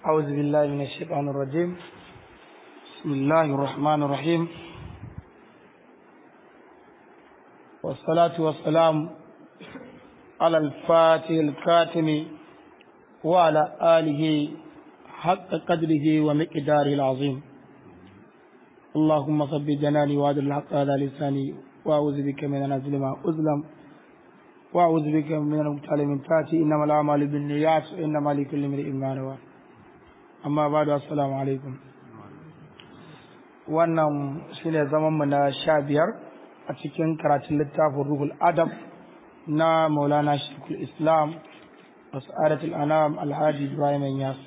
أعوذ بالله من الشيطان الرجيم بسم الله الرحمن الرحيم والصلاة والسلام على الفاتح الكاتم وعلى آله حق قدره ومقداره العظيم اللهم صب جناني وعد الحق على لساني وأعوذ بك من أن أظلم أظلم وأعوذ بك من المقتل من تاتي إنما الأعمال بالنيات وإنما لكل امرئ ما نوى amma ba da assalamu alaikum wannan shine zamanmu na sha biyar a cikin karatun littafin ruhul adab na maulana shekul islam wasa'adatul anam alhaji ibrahim yas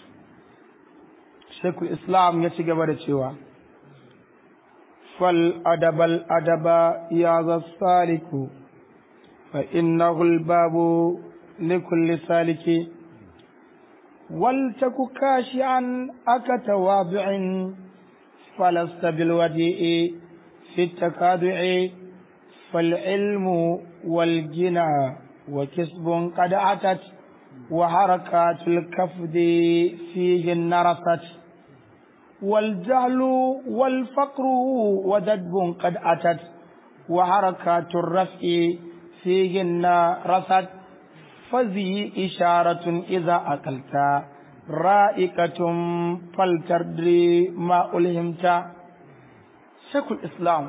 shekul islam ya ci gaba da cewa fal adabal adaba ya saliku fa innahu babu likulli saliki ولتك كاشعا أكتواضع فلست بالوديء في التكادع فالعلم والجنى وكسب قد أتت وحركات الكفد فيه نرست والجهل والفقر وددب قد أتت وحركات الرفع فيهن رست فذي إشارة إذا أكلت رائقة فلتردري ما ألهمت شكل الإسلام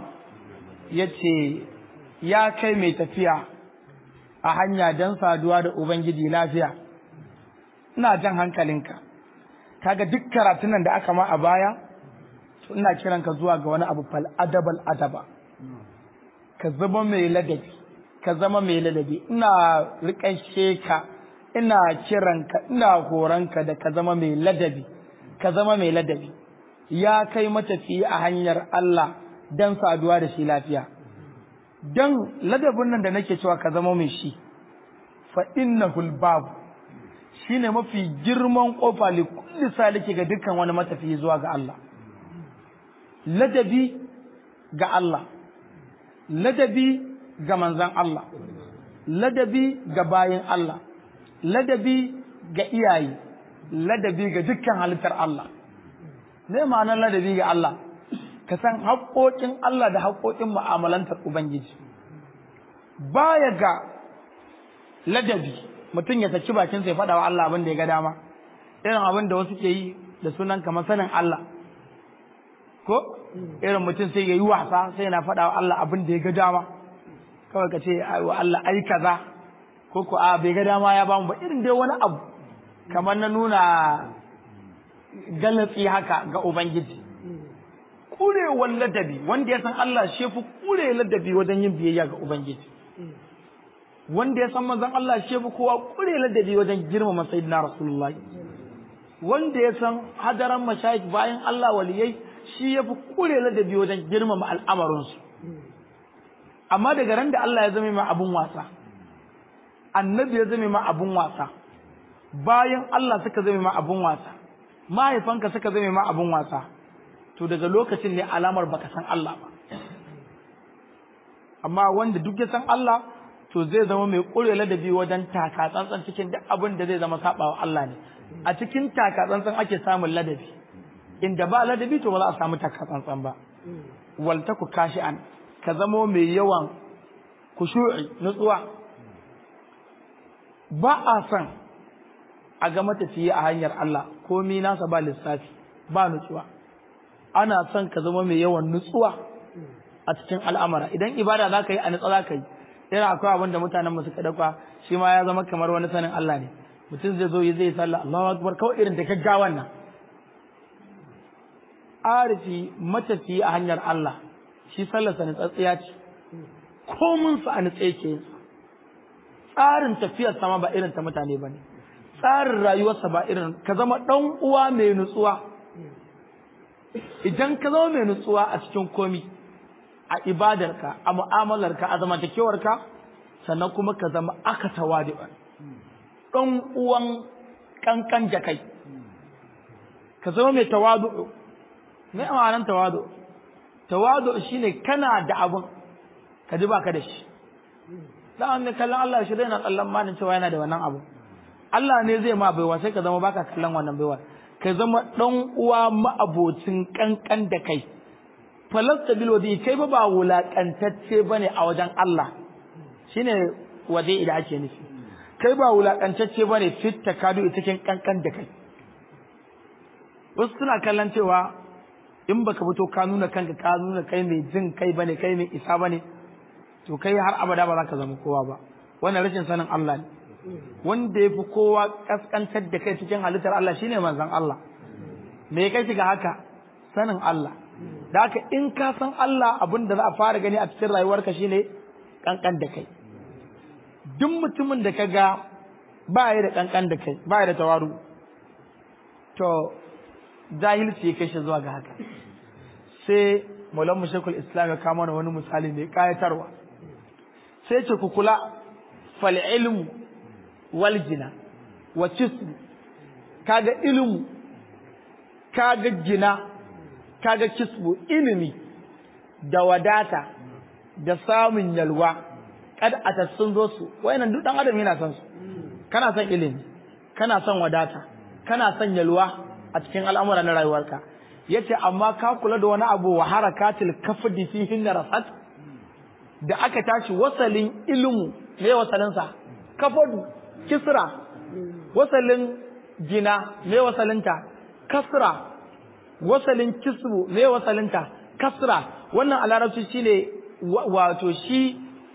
yace ya kai mai tafiya a hanya don saduwa da Ubangiji lafiya ina jan hankalinka kaga duk karatunan da aka ma a baya to ina kiranka zuwa ga wani abu fal adabal adaba ka zama mai ladabi ka zama mai ladabi ina riƙashe ka ina kiranka ina horonka da ka zama mai ladabi ka zama mai ladabi ya kai matafiyi a hanyar Allah don saduwa da shi lafiya don ladabin nan da nake cewa ka zama mai shi fa innahul babu shine mafi girman kofa li kulli saliki ga dukkan wani matafiyi zuwa ga Allah ladabi ga Allah ladabi ga manzan Allah, ladabi ga bayan Allah, ladabi ga iyaye, ladabi ga dukkan halittar Allah. Zai ma'anar ladabi ga Allah, ka san haƙoƙin Allah da haƙoƙin mu'amalantar Ubangiji. Baya ga ladabi, mutum ya saki bakin sai faɗa wa Allah abin da ya ga dama, irin abin da wasu ke yi da sunan kamar sanin Allah. Ko? Irin mutum sai ya yi wasa sai yana faɗa wa Allah abin da ya ga dama. kawai ka ce wa Allah ai kaza ko ko a bai ga dama ya bamu ba irin dai wani abu kamar na nuna galatsi haka ga ubangiji kurewar ladabi wanda ya san Allah shi fi kure ladabi wajen yin biyayya ga ubangiji wanda ya san manzon Allah shi fi kowa kure ladabi wajen girmama sayyidina rasulullahi wanda ya san hadaran mashayikh bayan Allah waliyai shi ya fi kure ladabi wajen girmama al'amarinsu amma daga ran da Allah ya zame ma abun wasa annabi ya zame ma abun wasa bayan Allah suka zame ma abun wasa mahaifanka suka zame ma abun wasa to daga lokacin ne alamar baka san Allah ba amma wanda duk ya san Allah to zai zama mai ƙure ladabi wajen taka tsantsan cikin duk abin da zai zama sabawa Allah ne a cikin taka tsantsan ake samun ladabi inda ba ladabi to ba za a samu taka tsantsan ba waltaku kashi'an ka zamo mai yawan kushu'i nutsuwa ba a son a ga matafiye a hanyar Allah komi nasa ba lissafi ba nutsuwa ana son ka zama mai yawan nutsuwa a cikin al'amara idan ibada za ka yi a nutsa za ka yi yana akwai abin da mutanen suka dauka shi ma ya zama kamar wani sanin Allah ne mutum zai zo yi zai sallah Allahu akbar kawai irin da gaggawan nan arifi matafiye a hanyar Allah shi sallarsa na tsatsiya ce komin sa a nutse ke tsarin tafiyar sama ba irin ta mutane ba ne tsarin rayuwarsa ba irin ka zama ɗan uwa mai nutsuwa idan ka zama mai nutsuwa a cikin komi a ibadarka a mu'amalarka a zamantakewarka sannan kuma ka zama aka tawadi'an ɗan uwan kankan jakai ka zama mai tawadu mai amanan tawadu tawadu shine kana da abun ka ji baka da shi dan an ne kallon Allah shi daina kallon manin cewa yana da wannan abu Allah ne zai ma baiwa sai ka zama baka kallon wannan baiwa ka zama dan uwa ma'abocin kankan da kai falasta bil wadi kai ba ba wulakantacce bane a wajen Allah shine wadi da ake nufi kai ba wulakantacce bane fit takadu ita cikin kankan da kai wasu suna kallon cewa in baka fito ka nuna kanka ka nuna kai mai jin kai bane kai mai isa bane to kai har abada ba za ka zama kowa ba wannan rashin sanin Allah ne wanda ya fi kowa kaskantar da kai cikin halittar Allah shine manzon Allah me kai shiga haka sanin Allah da haka in ka san Allah abin da za a fara gani a cikin rayuwarka shine kankan da kai duk mutumin da ka ga ba ya da kankan da kai ba ya da tawaru to jahilci ya kai shi zuwa ga haka sai maulan mushakul islam ya kama wani misali mai kayatarwa sai ce ku kula fal ilmu wal jina wa kisbu kaga ilmu kaga jina kaga kisbu ilimi da wadata da samun yalwa kad a sun zo su wayannan duk dan adam yana son su kana son ilimi kana son wadata kana son yalwa a cikin al'amura na rayuwarka yace amma ka kula da wani abu wa harakatil kafdi fihin rasat da aka tashi wasalin ilmu me wasalin sa kafadu kisra wasalin jina me wasalinta kasra wasalin kisbu me wasalinta kasra wannan a larabci shine wato shi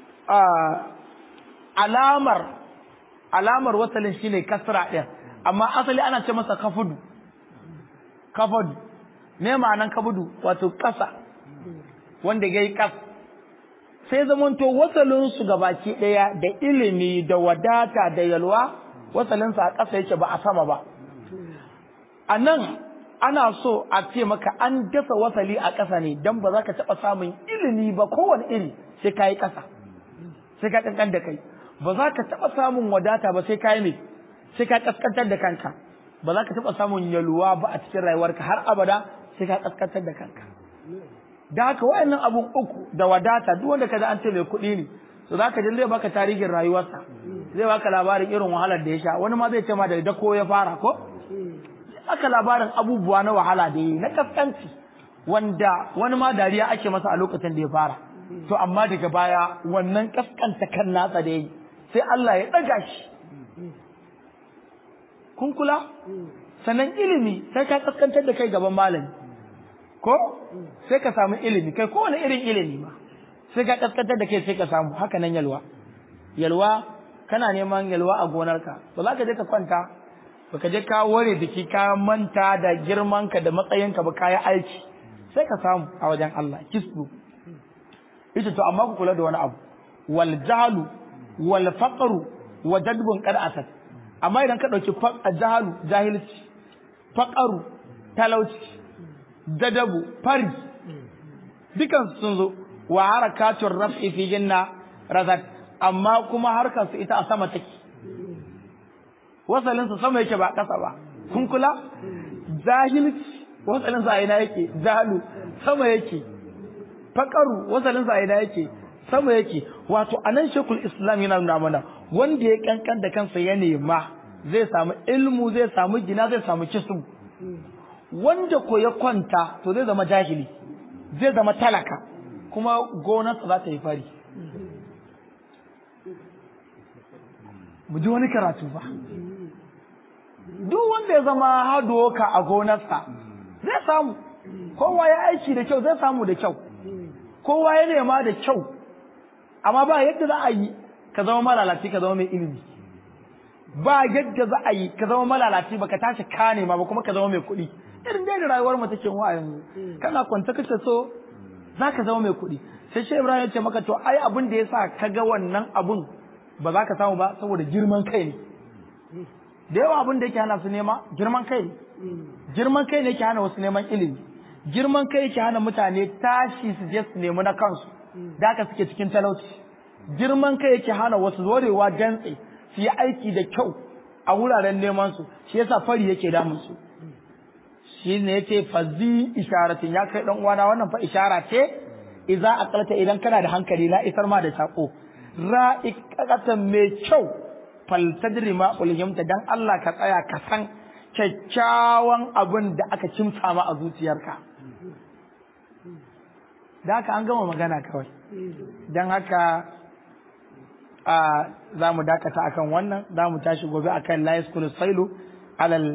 alamar alamar wasalin shine kasra din amma asali ana ce masa kafudu kafadu me ma'anan kabudu wato kasa wanda yayi kas sai zamanto wasalin su gabaki daya da ilimi da wadata da yalwa wasalin sa a kasa yake ba a sama ba anan ana so a ce maka an dasa wasali a ƙasa ne dan ba za ka taɓa samun ilimi ba kowane iri sai ka yi ƙasa sai ka ƙanƙan da kai ba za ka taɓa samun wadata ba sai ka yi mai sai ka ƙasƙantar da kanka ba za ka taɓa samun yalwa ba a cikin rayuwarka har abada sai ka ƙasƙantar da kanka da haka waɗannan abun uku da wadata duk wanda ka an ce mai kuɗi ne to za ka ji zai baka tarihin rayuwarsa zai baka labarin irin wahalar da ya sha wani ma zai ce ma da dako ya fara ko aka labarin abubuwa na wahala da yi na kaskanci wanda wani ma dariya ake masa a lokacin da ya fara to amma daga baya wannan kaskanta kan nasa da yi sai Allah ya ɗaga shi kun kula sannan ilimi sai ka kaskantar da kai gaban malami ko sai ka samu ilimi kai kowane irin ilimi ma sai ka kaskantar da kai sai ka samu haka nan yalwa yalwa kana neman yalwa a gonarka ba za ka je ka kwanta baka je ka ware jiki ka manta da girmanka da matsayinka ba kayi aiki sai ka samu a wajen Allah kisbu ita to amma ku kula da wani abu wal jahlu wal faqru wa dadbun qad asad amma idan ka dauki jahlu jahilci faqru talauci dadabu fari dukan sun zo wa harakatur raf'i fi janna razat amma kuma harkar su ita a sama take wasalinsa sama yake ba ƙasa ba kun kula jahilci wasalinsa a ina yake jahalu sama yake faƙaru wasalinsa a ina yake sama yake wato anan shekul islam yana nuna mana wanda ya kankan da kansa ya nema zai samu ilmu zai samu gina zai samu kisu wanda ko ya kwanta to zai zama jahili zai zama talaka kuma gonarsa za ta yi fari mu ji wani karatu ba duk wanda ya zama hadoka a gonarsa zai samu kowa ya aiki da kyau zai samu da kyau kowa ya nema da kyau amma ba yadda za a yi ka zama malalaci ka zama mai ilimi ba yadda za a yi ka zama malalaci ba ka tashi ka nema ba kuma ka zama mai kuɗi irin dai da rayuwar mu take wa yanzu kana kwanta kace so za ka zama mai kuɗi sai shi Ibrahim ya ce maka to ai abin da yasa ka ga wannan abun ba za ka samu ba saboda girman kai ne da yawa abin da yake hana su nema girman kai ne girman kai ne yake hana wasu neman ilimi girman kai yake hana mutane tashi su je su nemi na kansu da haka suke cikin talauci girman kai yake hana wasu zorewa dantse su yi aiki da kyau a wuraren neman su shi yasa fari yake damun su shi ne yace fazi isharatin ya kai dan uwana wannan fa ishara ce idza aqalta idan kana da hankali la isar ma da sako ra'iqatan mai kyau faltadri ma ulhimta dan Allah ka tsaya ka san kyakkyawan abin da aka kimsa ma a zuciyarka da haka an gama magana kawai don haka za mu dakata akan wannan za mu tashi gobe akan la yaskunu sailu alal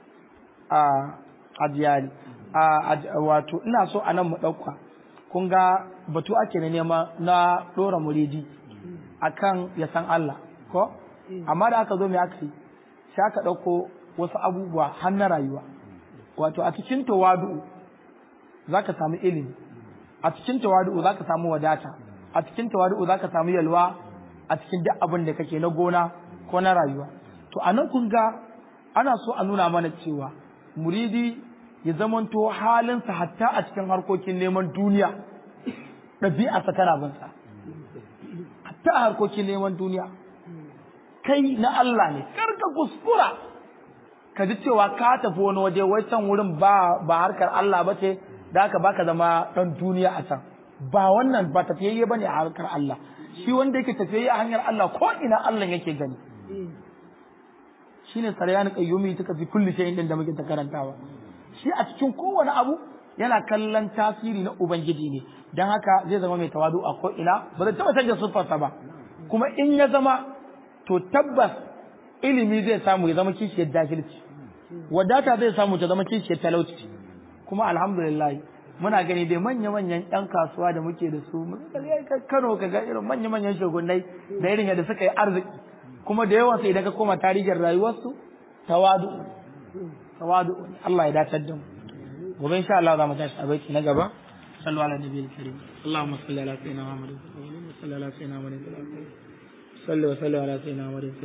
adiyari wato ina so a nan mu ɗauka kun ga batu ake na nema na ɗora muridi akan ya san Allah ko amma da aka zo mai aka yi sai aka ɗauko wasu abubuwa har na rayuwa wato a cikin tawadu za ka samu ilimi a cikin tawadu za ka samu wadata a cikin tawadu za ka samu yalwa a cikin duk abin da kake na gona ko na rayuwa to a nan kun ga ana so a nuna mana cewa muridi ya zamanto halinsa hatta a cikin harkokin neman duniya ɗabi'arsa tana binsa hatta a harkokin neman duniya kai na Allah ne kar ka kuskura ka ji cewa ka tafi wani waje wai can wurin ba ba harkar Allah ba ce da haka baka zama ɗan duniya a can ba wannan ba tafiyayye bane a harkar Allah shi wanda yake tafiyayye a hanyar Allah ko ina Allah yake gani shine saryan qayyumi tuka fi kulli shay'in din da muke ta karantawa shi a cikin kowane abu yana kallon tasiri na ubangiji ne dan haka zai zama mai tawadu a ko ina ba zai taba canja siffarsa ba kuma in ya zama to tabbas ilimi zai samu ya zama kishiyar jahilci wadata zai samu ta zama kishiyar talauci kuma alhamdulillah muna gani dai manya-manyan 'yan kasuwa da muke da su kano ka ga irin manya-manyan shugunai da irin yadda suka yi arziki kuma da yawan sai idan ka koma tarihin rayuwarsu tawadu tawadu Allah ya dace da mu gobe insha Allah za mu tashi a baiti na gaba sallu ala nabiyil karim Allahumma salli ala sayyidina Muhammad wa salli ala sayyidina Muhammad salli wa salli ala sayyidina Muhammad